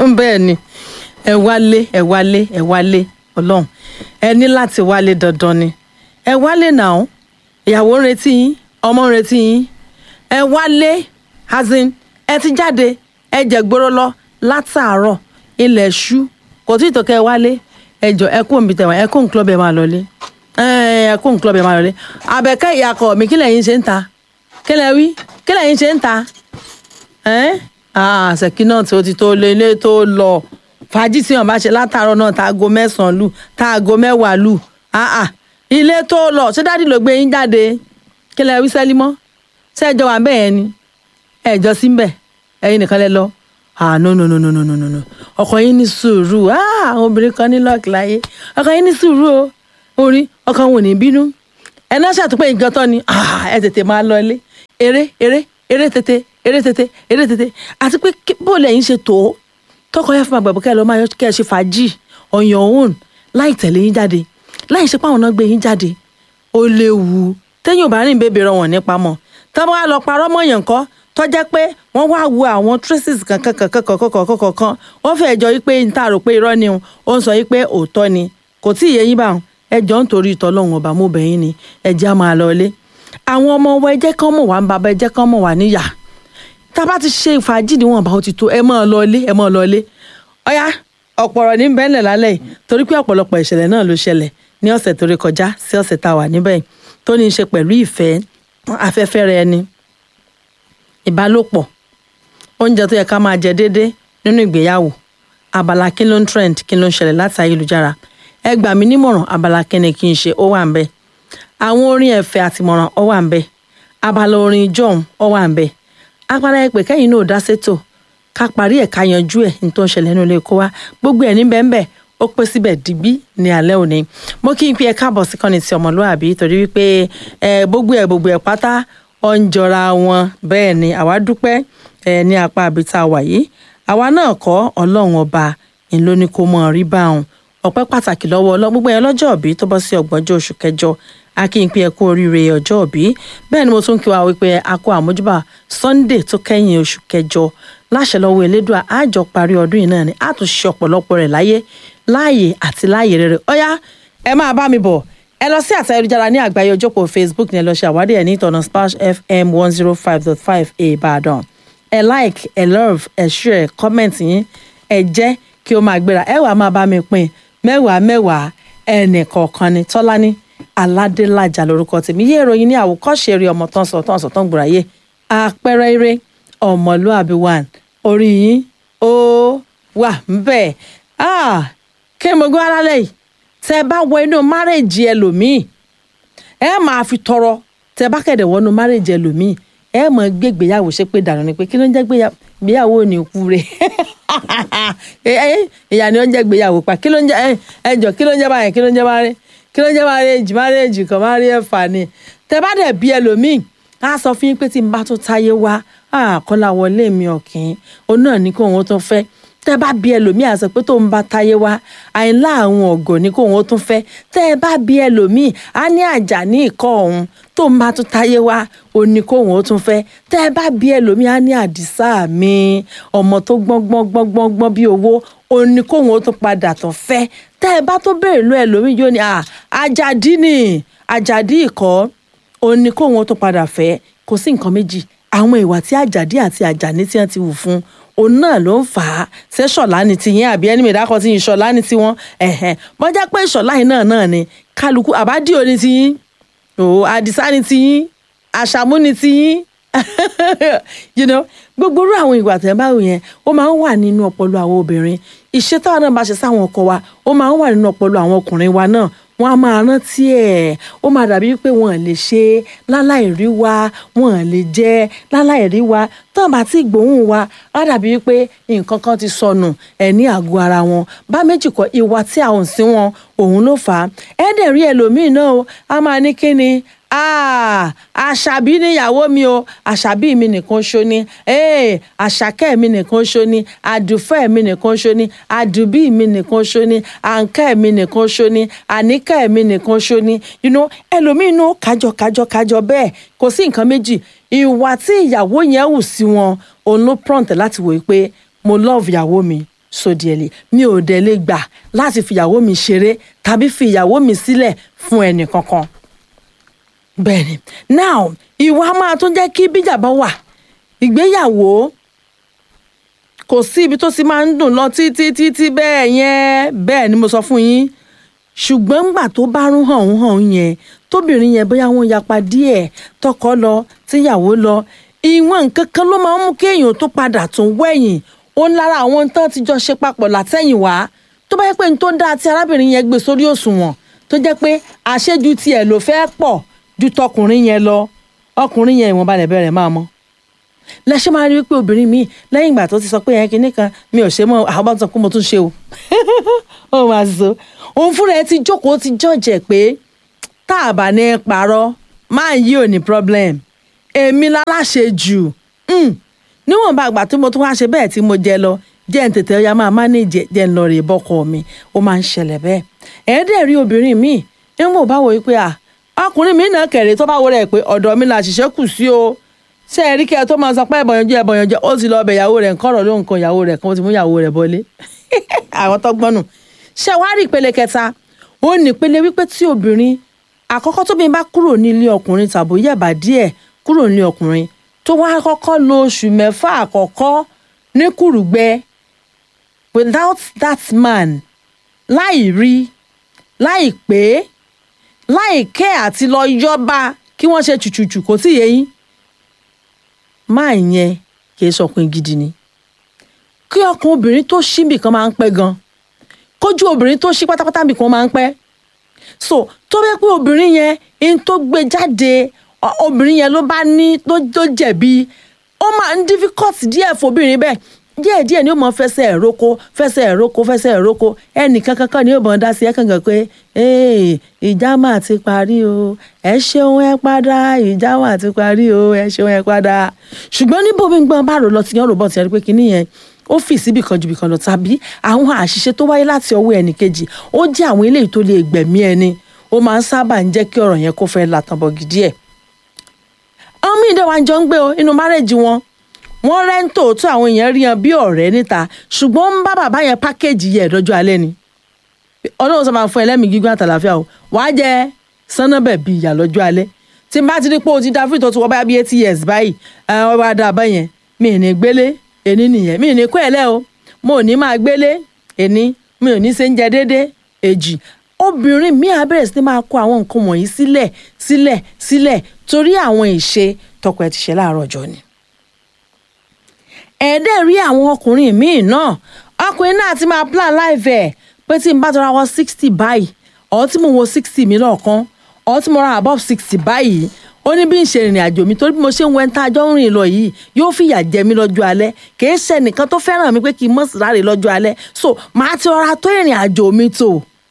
bẹ́ẹ̀ ni ẹ wálé ẹ wálé ẹ wálé ọlọ́run ẹ ní láti wálé dandan ni ẹ wálé náà ìyàwó ń retí yín ọmọ ń retí yín ẹ wálé azin ẹ ti jáde ẹ jẹ gbóró lọ látàárọ̀ ilẹ̀ ṣú kò tí ì tó kẹ́ ẹ wálé ẹ jọ ẹ kó nbí tẹ̀wọ̀n ẹ kó nkúlọ̀ bẹ́ẹ̀ máa lọlé ẹ kó nkúlọ̀ bẹ́ẹ̀ máa lọlé àbẹ̀kẹ́ ìyàkọ̀ mi kí lẹ́yìn ṣe ń ta kí lẹ́ wí kí lẹ́yìn ṣe ń ta ṣèkí náà tí ó ti tó lé ilé tó lọ fàájì tí wọn bá ṣe látàárọ̀ náà tá aago mẹ́sàn-án lù tá aago mẹ́wàá lù ilé tó lọ ṣé dádì ló gbé yín jáde kí lẹ wí sẹ́lí mọ́ ṣé ẹjọ́ wà bẹ́ẹ̀ ni ẹjọ́ sí bẹ́ẹ̀ ẹ̀yin nìkan lẹ lọ ah no no no no no no no no ọkọ yín ní sùúrù ah àwọn obìnrin kan ní lọ́ọ̀kì láyé ọkọ yín ní sùúrù o orí ọkọ wọn ò ní bínú ẹ náà ṣàtúpẹ́ nǹkan tán ni ah ẹ tètè máa lọ ilé eré eré eré tètè eré tètè eré tètè àti pé bó lẹ́yìn ṣe tó tọkọ yẹn fún àgbàbọ kẹ́ ẹ lọ máa yọ kẹ́ ẹ ṣe fàájì on your own láì tẹ̀lé yín jáde láì ṣe pé àwọn náà gbé yín jáde ó léwu téèyàn ò bá rìn bèbè rọ wọn nípa mọ́ tọ́ bá lọ parọ́ mọ́yàn kọ́ tó jẹ́ pé wọ́n wá wo àwọn traces kankan kankan kankan kankan kankan wọ́n fẹ́ jọ wípé n ta rò pé irọ́ ni ó ń sọ wípé òótọ́ ni kò tí ì yé yín bá wọn ẹ jọ ń torí ìtọ́lọ́hún ọba mo bẹ̀ yín ni ẹ jẹ́ á máa lọ ilé àwọn ọmọ wa ẹ jẹ́ kán mọ̀ wá ń bàbá ẹ jẹ́ kán mọ̀ wá níyà tá a bá ti ṣe fàájì níwọ̀n bá ó ti tó ẹ máa lọ ilé ẹ máa lọ ilé ọ̀yá ọ̀pọ̀rọ̀ ní bẹ́ẹ̀lẹ̀ lálẹ́ yìí torí pé ọ̀pọ̀lọpọ̀ ìṣẹ̀lẹ̀ náà ló ṣẹlẹ̀ ní ọ̀sẹ̀ tó rí kọjá sí ọ̀sẹ̀ tá a wà níbẹ̀ tó ní í ṣe pẹ̀lú ìfẹ́ afẹ́fẹ́ rẹ ni ìbálòpọ̀ oúnjẹ tó yẹ ká máa jẹ déédéé nínú ìgbéyàwó abala kí ló ń trend kí ló ń ṣẹlẹ̀ láti ayélujára ẹ gbà mí nímọ̀ràn abala kí ni kí n ṣe ó wà ń bẹ̀ àwọn orin ẹ̀fẹ̀ àtìmọ̀ràn ó wà ń bẹ̀ abala orin john ó wà ń bẹ̀ abala ẹ pé kẹ́yìn náà dá sétò ká parí ẹ̀ ká yanjú ẹ̀ ní tó ń ṣẹlẹ̀ nínú ilé kó wá gbogbo ẹ̀ ní bẹ́ẹ̀ ó pé síbẹ̀ digbí ní alẹ́ òní mo kí n pé ẹ káàbọ̀ sí kọ́ni ti ọmọlúwàbí torí wípé ẹ gbogbo ẹ̀ gbogbo ẹ̀ pátá ó ń jọra wọn bẹ́ẹ̀ ni àwa dúpẹ́ ẹ ní apá àbíta wà yìí àwa náà kọ́ ọlọ́run ọba ìlú ni kò mọ̀ rí bá òun ọpẹ́ pàtàkì lọ́wọ́ ọlọ́ gbogbo ẹ̀ lọ́jọ́ òbí tó bọ́ sí ọgbọ̀njọ́ oṣù kẹjọ a kí n pé ẹ kú oríire ọjọ́ òbí bẹ́ẹ̀ ni mo tún kí wa wípé a kú àmójúbà Sunday tó kẹ́yìn oṣù kẹjọ láṣẹ lọ́wọ́ elédùà àjọ parí ọdún yìí náà ni a tún ṣe ọ̀pọ̀lọpọ̀ rẹ̀ láyé láàyè àti láàyè rere ọ̀yá ẹ máa bá mi bọ̀ ẹ lọ sí àtẹ ayélujára ní àgbáyé ojókòó Facebook ní ẹ lọ ṣe àwádìí ẹ ní ìtọ̀nà Splash FM one zero five dot five Ìbàdàn ẹ like ẹ love ẹ share comment yín ẹ jẹ́ kí ó máa gbéra ẹ wàá máa bá mi pín mẹ́wàá mẹ́wàá ẹnì kọ̀ọ̀kan ni Tọ́lání Aládélájà lórúkọ tèmi yé ìròyìn ní àwòkọ́ṣe eré ọmọ tán sọ tán sọ tán gbòòràyè àpẹẹrẹ eré ọmọlúàbí one orí yín ó wà ńbẹ̀ kí mo gbọ́ alálẹ̀ yìí tẹ bá wọ inú márèjì ẹlòmíì ẹ máa fi tọrọ tẹ bá kẹ̀dẹ̀ wọnú márèjì ẹlòmíì ẹ mọ̀ gbégbéyàwó ṣe pé dànù ni pé kí ló ń jẹ́ gbéyàwó ò ní kú rẹ̀ ìyá ni ó ń jẹ́ gbéyàwó pa kí ló ń jẹ́ ẹjọ́ kí ló ń jẹ́ báyẹn kí ló ń jẹ́ báyẹn kí ló ń jẹ́ márèjì márèjì kan máa rí ẹ̀fà ni tẹ bá dẹ̀ bí ẹlòmíì á sọ fún yín pé tí n bá tó táyé wá kọ́lá wọlé mi ọ̀kìn òun náà ní kó òun tó fẹ́ tẹ́ bá bí ẹlòmíì àṣẹ pé tóun bá táyé wá àìlá àwọn ọ̀gọ̀ ní kóun ó tún fẹ́ tẹ́ ẹ bá bí ẹlòmíì á ní àjà ní ìkọ́ ọ̀hún tóun bá tún táyé wá òun ní kóun ó tún fẹ́ tẹ́ ẹ bá bí ẹlòmíì á ní àdìsá mi ọmọ tó gbọ́n gbọ́n gbọ́n gbọ́n gbọ́n bí owó òun ní kóun ó tún padà tún fẹ́ tẹ́ ẹ bá tó béèrè lọ ẹlòmíì yóò ní àjàdí ni àjàdí ìkọ́ òun ní kóun ó tún padà fẹ́ kò sí nǹkan méjì àwọn ìwà tí àjàdí àti àjàní tí wọ́n ti wù fún òun náà ló ń fà á ṣé ṣọ̀lá ni tiyín àbí ẹni mìíràn tí yín ṣọ̀lá ni tiwọn ẹ̀hẹ̀n bọ́jà pé ṣọ̀lá yìí náà náà ni kálukú àbádìo ni tiyín òwò àdìsá ni tiyín àṣàmú ni tiyín you know gbogbo irú àwọn ìwà tẹ̀ báwo yẹn ó máa ń wà nínú ọpọlọ àwọn obìnrin ìṣe táwọn náà bá ṣe sáwọn ọkọ wa ó máa ń wà nínú ọpọlọ àwọn ọkùnrin wa náà wọn a máa rántí ẹ ó máa dàbí pé wọn lè ṣe láláì rí wa wọn lè jẹ láláì rí wa tán bá ti gbóhùn wa á dàbí pé nǹkan kan ti sọnù ẹ ní àgọ́ ara wọn bá méjì kọ ìwà tí a ò sí wọn òun ló fà á ẹ dẹ̀ rí ẹlòmíì náà o a máa ní kí ni àṣàbí níyàwó mi o àṣàbí mi nìkan ṣo ni àṣàkẹ́ mi nìkan ṣo ni àdùfẹ́ mi nìkan ṣo ni àdùbí mi nìkan ṣo ni àǹkẹ́ mi nìkan ṣo ni àníkẹ́ mi nìkan ṣo ni you know ẹlòmíín náà kájọ kájọ kájọ bẹ́ẹ̀ kò sí nǹkan méjì ìwà tí ìyàwó yẹn hù sí wọn òun ló prompt láti wòye pé mo love ìyàwó mi sódìẹ̀lì mi ò dẹ̀ lè gbà láti fìyàwó mi ṣeré tàbí fi ìyàwó mi sílẹ̀ fún ẹnì kankan bẹ́ẹ̀ni now ìwà máa tún jẹ́ kí bíjà bá wà ìgbéyàwó kò sí ibi tó ti máa ń dùn lọ títí títí bẹ́ẹ̀ yẹn bẹ́ẹ̀ ni mo sọ fún yín ṣùgbọ́n ńgbà tó bá rún hàn ń hàn yẹn tóbìnrin yẹn bóyá wọ́n yapa díẹ̀ tọkọ lọ tíyàwó lọ ìwọ̀n nǹkan kan ló máa ń mú kéèyàn tó padà tún wẹ̀yìn ó ń lára àwọn tán ti jọ ṣe papọ̀ látẹ̀yìn wá tó bá yẹ pé n tó dáa tí arábìnrin yẹn gbé sórí òṣùwọ̀n tó jẹ́ pé àṣejù tiẹ̀ ló fẹ́ pọ̀ ju tọkùnrin yẹn lọ ọkùnrin yẹn ìwọ̀nba lẹ̀ bẹ̀rẹ̀ máa mọ́ lẹ́sẹ̀ máa rí wípé obìnrin mi lẹ́yìn ìgbà tó ti sọ pé yẹn kinní kan mi ò ṣe mọ́ àwọn bá sọ pé mo tún ṣe o ó máa sọ òun fúnra ẹ ti jókòó ti jọ̀jẹ̀ pé tá a bá ní parọ́ máa yí ò ní problem èmi láláṣẹ jù níwọ̀nba àgbà tí mo tún wá ṣe bẹ́ẹ̀ tí mo jẹ lọ jẹ́ ń tètè ọya máa mánéjẹ jẹ́ ń lọ rè bọ́kọ mi ó máa ń ṣẹlẹ̀ bẹ́ẹ̀ ẹ̀ẹ́dẹ̀ rí obìnrin mi ń mọ̀ báwo wípé à ọkùnrin mi náà kẹ̀rẹ́ tó bá wọ rẹ̀ pé ọ̀dọ̀ mi là ṣiṣẹ́ kù sí o ṣé ẹ rí kí ẹ tó máa sọ pé ẹ̀bọ̀yànjẹ́ ẹ̀bọ̀yànjẹ́ ó ti lọ ọbẹ̀ ìyàwó rẹ̀ ńkọ̀rọ̀ ló nǹkan ìyàwó rẹ̀ kan ó ti mú ìyàwó rẹ̀ bọ́lé àwọn tó gbọ́nù ṣé wàá rí ìpele kẹta ó ní ìpele wípé tí obìnrin àkọ́kọ́ tóbi bá kúrò nílé ọkùnrin tàbí yẹ̀bà díẹ̀ kúrò nílé ọkùnrin tó wá kọ́kọ́ lo oṣù mẹ́fà àkọ́kọ́ ní kùrùgbẹ́ without that man láì rí láì pé láì kẹ́ àti lọ yọba kí wọ́n ṣe chùchùchù kò tí yẹ yín máa yẹn kì í sọkùn gidi ni kí ọkùn obìnrin tó ṣí bìkan máa ń pẹ́ gan kójú obìnrin tó ṣí pátápátá bìkan máa ń pẹ́ so tó bẹ́ pé obìnrin yẹn in tó gbé jáde obìnrin yẹn ló bá ní tó jẹ̀bi ó máa ń difficult díẹ̀ fobìnrin bẹ́ẹ̀ díẹ̀ díẹ̀ ni ó mọ fẹsẹ̀ ẹ̀rọ́kọ fẹsẹ̀ ẹ̀rọ́kọ fẹsẹ̀ ẹ̀rọ́kọ ẹnìkan kankan ni ó mọ dá sí ẹ kàn gàn pé ìjà máa ti parí o ẹ ṣeun ẹ padà ìjà máa ti parí o ẹ ṣeun ẹ padà ṣùgbọ́n níbo mi gbọ́n bá rò lọ ti yan ròbọ̀ ti ẹ rí pé kinní yẹn ó fi síbì kan ju bì kan lọ tàbí àwọn àṣìṣe tó wáyé láti ọwọ́ ẹnì kejì ó jẹ́ àwọn eléyìí tó lè gbẹ̀mí ẹni ó máa ń sábà ń jẹ́ kí ọ̀rọ̀ yẹn kó fẹ́ látàbọ̀ gidi ẹ̀ àwọn míì dẹ̀ wá jọ ń gbé o inú márẹ́jì wọn wọ́n rẹ́ńtò tó àwọn èèyàn rí yan bí ọ̀rẹ́ níta ṣùgbọ́n ń bá bàbá yẹn pákéjì yẹ lọ́jọ́ alẹ́ ni ọlọ́run sọ máa fún ẹlẹ́mìí gígùn àtàlàfíà o wàá jẹ sánnábẹ̀ bíi ìyà lọ́jọ́ alẹ́ tí n bá ti rí pé o ti da fíìtò tó wọ́n bá bí eighty years báyìí wọ́n bá dá a bá yẹn mi ì ní gbélé èní nìyẹn mi ì ní kó ẹ̀ lẹ́ o mo ò ní máa gbélé èní mi ò ní ṣe ń jẹ déédéé èjì obìnrin mi á bẹ̀rẹ̀ sí ní máa kó àwọn nǹkan wọ̀nyí sílẹ̀ sílẹ̀ sílẹ̀ torí àwọn ìṣe tọkọ ẹ ti ṣe láàárọ̀ ọjọ́ ni ẹ̀ẹ́dẹ̀ rí àwọn ọkùnrin míì náà ọkùnrin náà ti máa plan life ẹ̀ pé tí n bá tọrọ wọ sixty báyìí ọ̀ tí mo wo sixty mi lọ́ọ̀kan ọ̀ tí mo ra above sixty báyìí ó ní bí n ṣe rìnrìn àjò mi torí bí mo ṣe ń wẹ́ ń tá àjọ ń rìn lọ yìí yóò fìyà jẹ mí lọ́jọ́ alẹ́ kìí ṣe nìkan tó fẹ́ràn mi pé kí n mọ̀ sí láre lọ́jọ́ alẹ́ so màá ti rọra tó ìrìn àjò mi tó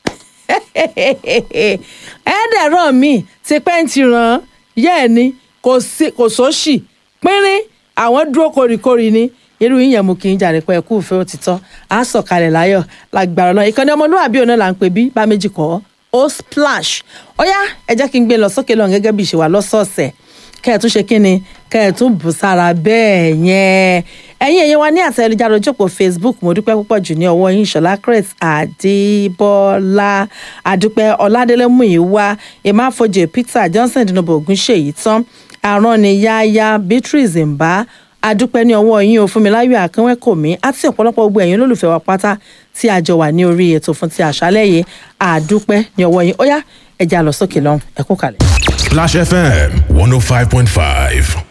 ẹ̀ẹ́dẹ̀rọ̀ mi ti pẹ́ǹtì ràn yẹ́ẹ̀ ni kò sóṣì pínrín àwọn dúró koríkorí ni irú yíyan mú kí n jàre pé ẹkú ìfẹ́ òtítọ́ á sọ̀kalẹ̀ láyọ̀ lágbára náà ìkànnì ọmọlúwàbí ọ̀nà là ń pè bí bá méjì kọ́ ó splash ó yá ẹ jẹ́ kí n gbé lọ sókè lọ gẹ́gẹ́ bí ìṣèwà lọ́sọ̀ọ̀sẹ̀ kẹ́ ẹ̀ tún ṣe kí ni kẹ́ ẹ̀ tún bù sára bẹ́ẹ̀ yẹn ẹ̀yin èyí wa ní àtẹ̀lẹ́jáde ojókòó facebook mo dúpẹ́ púpọ̀ jù ní ọwọ́ yín ṣọlá chris adébọ́lá adúpẹ́ ọládélé múyìwá emáfojì peter johnson dinobo ogunṣèyí tán arániyáyá beatrice mbá adúpẹ́ ní ọwọ́ yín o fúnmiláyọ̀ akínwẹ́kọ̀mí àti ọ̀pọ̀lọpọ̀ gbogbo ẹ̀yin olólùfẹ́ wa pátá tí a jọ wà ní orí ètò fún ti àṣálẹ́ yìí àdúpẹ́ ní ọwọ́ yín ó yá ẹ já lọ sókè lọ́hùn ẹ kú kalẹ̀. Splash FM 105.5.